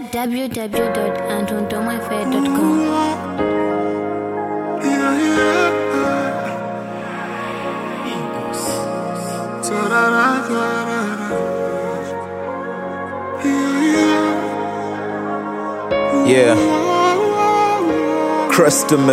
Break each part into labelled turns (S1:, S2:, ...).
S1: www.antondomafair.com.
S2: Yeah, yeah. Ta-da-da-da-da-da. Yeah,
S3: Yeah, Crustome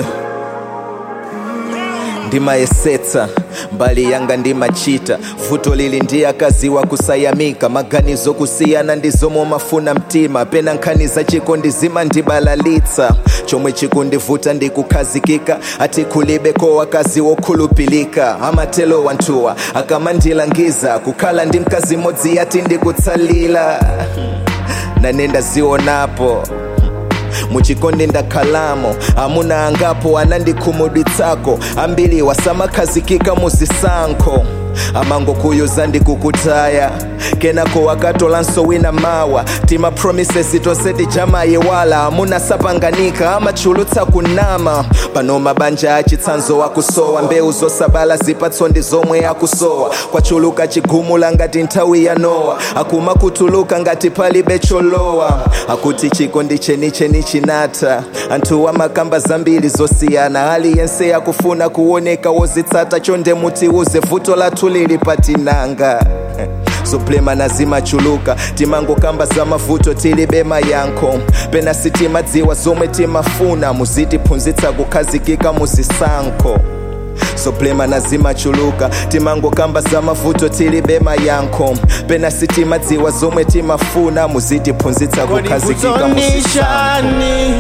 S3: ndimayesetsa mbali yanga ndimachita vuto lili ndi akazi wa kusayamika maganizo kusiyana ndizomo mafuna mtima pena nkhani za chikondi zimandibalalitsa chomwe chikundivuta ndikukhazikika ati kulibeko wakazi wokhulupilika amatelo wanthuwa akamandilangiza kukhala ndi mkazi modzi yati ndikutsalira nane ndazionapo muchikondi ndakhalamo amuna angapo anandikhumudwitsako ambiri wasamakhazikika muzisankho amangokuyuza ndikukutaya kenako wakatolanso wina mawa tima promises tonse tijamayiwala amuna sapanganika amachulutsa kunama pano mabanja achitsanzo akusowa mbewu zosabala zipatso ndi zomwe akusowa kwachuluka chigumula ngati nthawi ya nowa akuma kutuluka ngati palibe cholowa akuti chikondi chenicheni chinatha anthu amakamba zambiri zosiyana aliyense akufuna kuoneka wozitsata chonde mutiuze vuto lathu lili patinanga zoplema nazimachuluka timangokamba za mavuto tilibe mayankho pena sitimadziwa zomwe timafuna muzitiphunzitsa kukhazikika muzisankho zoplema nazimachuluka timangokamba za mavuto tilibe mayankho pena sitimadziwa zomwe timafuna muzitiphunzitsa
S2: Kodi
S3: kukhazikika muzisankho
S2: vutondishani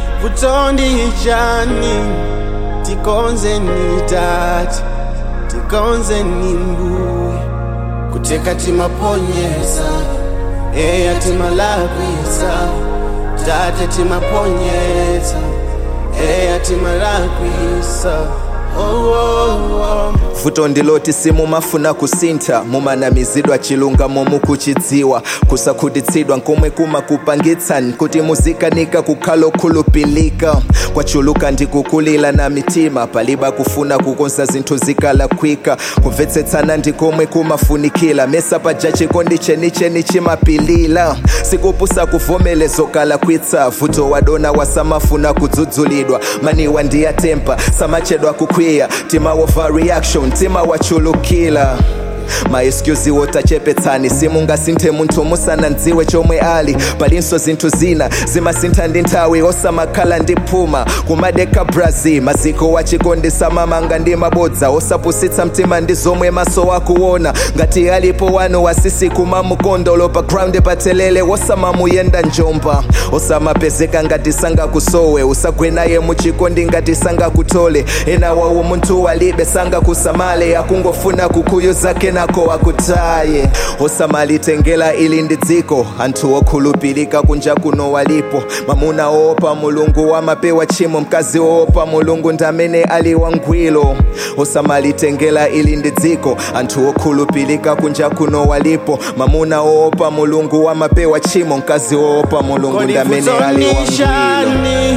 S2: vutondishani tikonze ni tati tikonze ni mbuye kuteka timaponyesa eya timalakwisa tate timaponyesa eya timalakwisa oh, oh, oh.
S3: vuto ndiloti simumafuna kusintha mumanamizidwa chilungamo mukuchidziwa kusakhutitsidwa nkomwe kumakupangitsani kuti muzikanika kukhala okhulupilika kwachuluka ndikukulila na mitima paliba kufuna kukonza zinthu zikalakwika kumvetsetsana ndikomwe kumafunikila mesa paja chikondi chenicheni chimapilila sikupusa kuvomelezo kalakwitsa vuto wadona wasamafuna kudzudzulidwa maniwa ndiyatempa samachedwa kukwiya tima overreaction tima wachulukila maexcusi wotachepetsani simungasinthe munthu musanandziwe chomwe ali palinso zinthu zina zimasintha ndi nthawi osamakhala ndi phuma kumadeka brazil maziko wachikondi samamanga ndi mabodza osapusitsa mtima ndi zomwe maso akuona ngati alipo wanu wasisi kumamukondolo pa ground patelele osamamuyenda njomba osamapezeka ngati sangakusowe usagwenaye muchikondi ngati sangakutole ena wawo munthu walibe sangakusamale akungofuna kukuyuza kenako akutaye osamalitengela ili ndi dziko anthu okhulupirika kunja kuno walipo mamuna oopa mulungu wamapewa chimo mkazi oopa mulungu ndamene ali wangwiro osamalitengela ili ndi dziko anthu okhulupirika kunja kuno walipo mamuna oopa mulungu wamapewa chimo mkazi oopa mulungu
S2: Kodi
S3: ndamene ali wangwiro
S2: vutondishani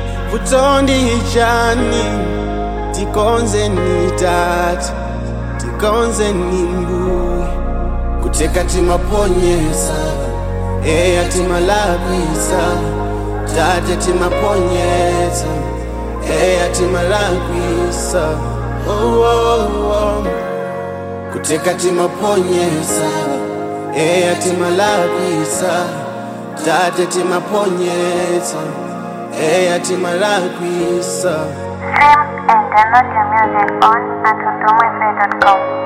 S2: vutondishani tikonze ni tati tikonze ni mbuye kuteka timaponyesa eya timalakwisa tate timaponyesa eya timalakwisa oh, oh, oh. kuteka timaponyesa eya timalakwisa tate timaponyesa eya timalakwisa
S4: Stream and download your music on antondomafair.com.